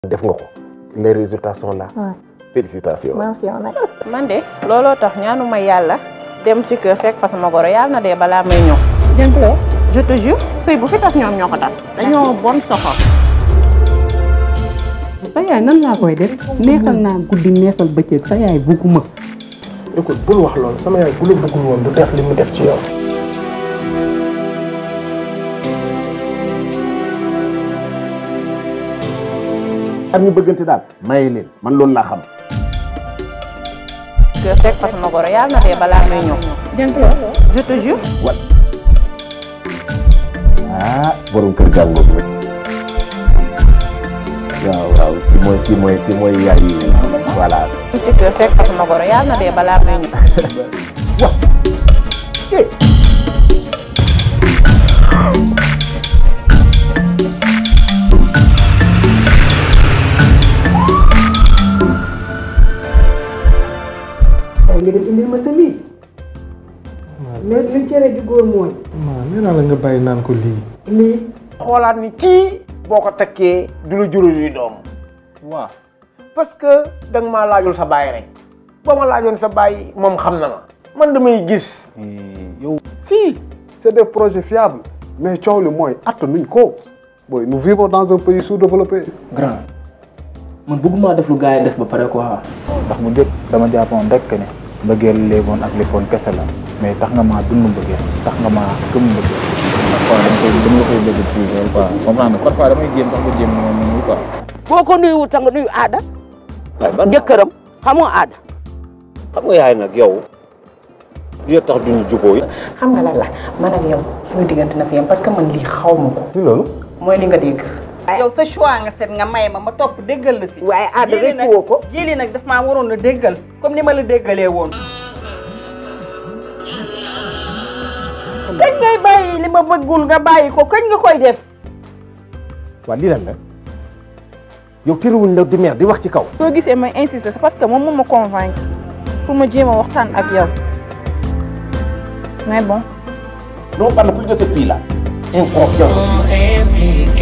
def nga ko les résultats sont là Ouais. félicitations mention nag man de looloo tax ñaanuma yàlla dem ci kër fekk fa sama goro yàlla na dee balaa may ñëw. jëntulee je te jure sëy bu fi tas ñoom ñoo ko tas. dañoo bon soxor. sa yaay nan laa koy def neexal naa guddi neexal bëccëg sa yaay bugguma écoute bul wax loolu sama yaay bu la bëggul woon du def li mu def ci yow ak ñu bëggante daal maye leen man loolu laa xam kër fekk fa sama goro yàlla na dee balaa may ñëw. jëntulee je te jure. wat ah borom kër gàngoog nag waaw waaw ki mooy ki mooy ki mooy yaay voilà ci kër fekk fa sama goro yàlla na dee balaa may ñëw. waaye nga dem indil ma sa lii mais luñ cere ju góor mooy waaw nee naa la nga bàyyi naan ko lii. lii xoolaat ni kii boo ko takkee du la jural yi doom waaw. parce que da nga maa laajul sa baay rek ba ma laajoon sa baay moom xam na ma man damay gis yow. Si, c'est des projets fiables. Mais coow li mooy attanuñ ko. Boy, nous vivons dans un pays sous-développé. grand man bëgguma def lu gars yi def ba pare quoi ndax bu njëkk dama jàppoon rek ne mbëggeel léegoon ak lifoon kese la mais tax nga maa dund mbëggeel tax nga maa gëm mbëggeel. parfois dama koy dama la koy bëgg ci loolu quoi comprendre nga parfois damay jéem sax nga jéem moom mënul quoi. boo ko nuyuwul sax nga nuyu aada waaye ban jëkkëram xamoo aada xam nga yaay nag yow li tax duñu jubóo yi xam nga lan la man ak yow suñu diggante na fi yam parce que man lii xaw ma ko. ci loolu mooy li nga dégg. yow sa choix nga seet nga may ma ma topp déggal la si. waaye aada Jili nag- rëccu woo ko jili nag daf maa waroon a déggal comme ni ma la déggalee woon. kañ ngay bàyyi li ma bëggul nga bàyyi ko kañ nga koy def. waa lii lan la yow tëriwuñ la di mer di wax ci kaw soo gisee may insister c'est parce que moom moo ma convaincre pour ma jéem a waxtaan ak yow mais bon non parle plus de cette fille là inconscience